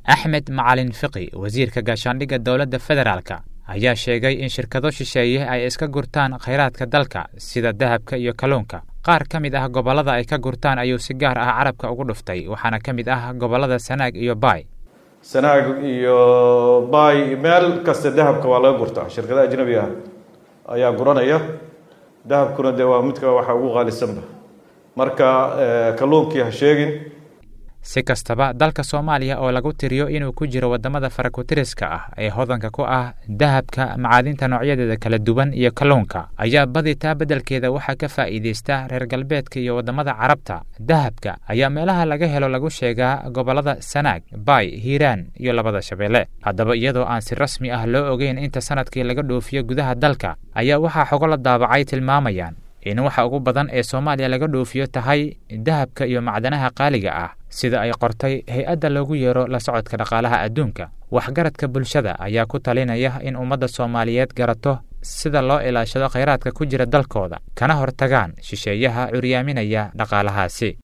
axmed macalin fiqi wasiirka gaashaandhigga dowladda federaalka ayaa sheegay in shirkado shisheeye ay iska gurtaan khayraadka dalka sida dahabka iyo kalluunka qaar ka mid ah gobollada ay ka gurtaan ayuu si gaar ah carabka ugu dhuftay waxaana ka mid ah gobollada sanaag iyo baay sanaag iyo baay meel kasta dahabka waa laga gurtaa shirkada ajnabi ah ayaa guranaya dahabkuna dee waa midka waxa ugu qaalisanba marka kalluunkii ha sheegin si kastaba dalka soomaaliya oo lagu tiriyo inuu ku jiro waddamada farakutiriska ah ee hodanka ku ah dahabka macaadinta noocyadeeda kala duwan iyo kalluunka ayaa badi taa beddelkeeda waxaa ka faa'iidaysta reer galbeedka iyo waddamada carabta dahabka ayaa meelaha laga helo lagu sheegaa gobollada sanaag baay hiiraan iyo labada shabeelle haddaba iyadoo aan si rasmi ah loo ogeyn inta sanadkii laga dhoofiyo gudaha dalka ayaa waxaa xogo la daabacay tilmaamayaan in waxa ugu badan ee soomaaliya laga dhoofiyo tahay dahabka iyo macdanaha qaaliga ah sida ay qortay hay-adda loogu yeero la socodka dhaqaalaha adduunka waxgaradka bulshada ayaa ku talinaya in ummadda soomaaliyeed garato sida loo ilaashado khayraadka ku jira dalkooda kana hortagaan shisheeyaha curyaaminaya dhaqaalahaasi